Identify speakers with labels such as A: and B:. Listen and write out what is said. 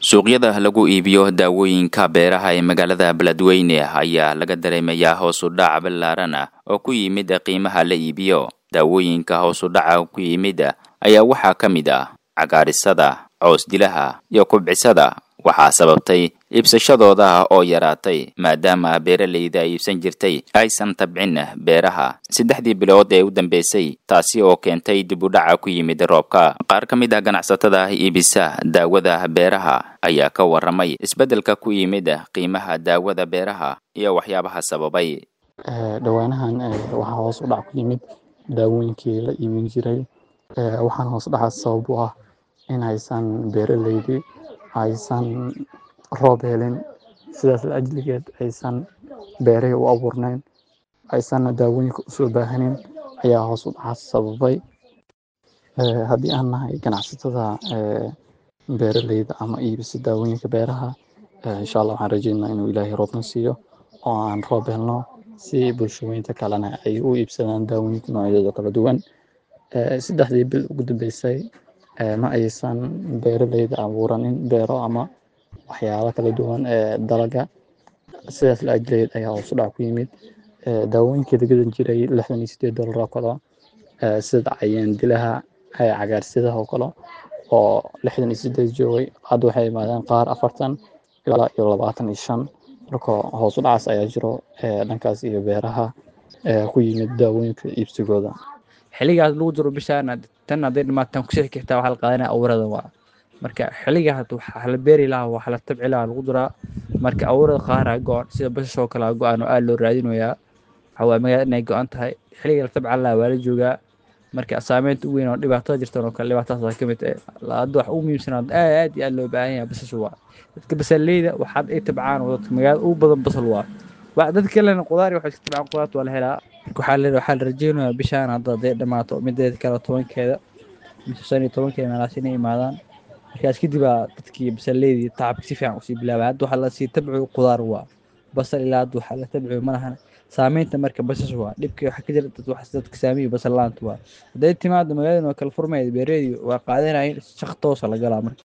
A: suuqyada lagu iibiyo daawooyinka beeraha ee magaalada beledweyne ayaa laga dareemayaa hoos u dhac ballaaran ah oo ku yimid qiimaha la iibiyo daawooyinka hoos u dhaca ku yimid ayaa waxaa ka mid ah cagaarisada coosdilaha iyo kubcisada waxaa sababtay iibsashadooda oo yaraatay maadaama beeralayda iibsan jirtay aysan tabcin beeraha saddexdii bilood ee u dambeysay taasi oo keentay dib u dhaca ku yimid roobka qaar ka mid ah ganacsatada iibisa daawada beeraha ayaa ka waramay isbeddelka ku yimid qiimaha daawada beeraha iyo waxyaabaha sababay
B: dhowaanahan waxaa hoos u dhac ku yimid daawooyinkii la iibin jiray waxaan hoos dhaca sabab u ah in aysan beeralaydii aysan roob helin sidaas la ajligeed aysan beerihii u abuurnayn aysanna daawooyinka usoo baahanin ayaa hoos u dhaca sababay haddii aan nahay ganacsatada beeralayda ama iibisa daawooyinka beeraha insha allah waxaan rajeynaa inuu ilaahay roobna siiyo oo aan roob helno si bulshooyinta kalena ay u iibsadaan daawooyinka noocyadooda kala duwan saddexdii bil ugu dambeysay ma aysan beeralayda abuuranin beero ama waxyaabo kala duwan ee dalaga sidaas la ajleed ayaa hoos u dhac ku yimid daawooyinkii la gadan jiray lixdan iyo sideed dollar oo kale sida cayaan dilaha cagaarsidaha oo kale oo lixdan iyo sideed joogay hadda waxay imaadeen qaar afartan ilaa iyo labaatan iyo shan marka hoos u dhacaas ayaa jiro dhankaas iyo beeraha ku yimid daawooyinka iibsigooda
C: xiligaas lagu jiro bishaan tan hadday dhamaataan kusii xigtaa waxaa la qaadanaya awrada waa marka xiligaa waxaa la beeri lahaa waxaa la tabci lahaa lagu duraa marka awrada qaara go-an sida basashoo kale go-an oo aad loo raadinayaa waxaa waa magaalada inay go-an tahay xiliga la tabcan lahaa waa la joogaa marka saameynta ugu weyn oo dhibaatada jirtan oo kale dhibaatadaas ka mid ah hadda wax ugu muhiimsanaa aad aad iyo aad loo baahan yahay basasha waa dadka basaleyda waxaad ay tabcaan oo dadka magaalada ugu badan basal waa dad kalena qudaar waxay iska tabcaan qudaarta waa la helaa waxaa la waxaa la rajeynayaa bishaan hadda hadday dhamaato mideeda kale tobankeeda mise shan iyo tobankeeda meelaas inay imaadaan markaas kadib aa dadkii basaleydii tacabka si fiican usii bilaabay hadda waxaa lasii tabciyo qudaar waa basal ilaa hadda waxaa la tabciyo malahan saameynta marka basas waa dhibka waxaa ka jira dad wax dadka saamiyo basal laanta waa hadday timaado magaalada oo kale furmayda beereedii waa qaadanayeen shaq toosa la galaa marka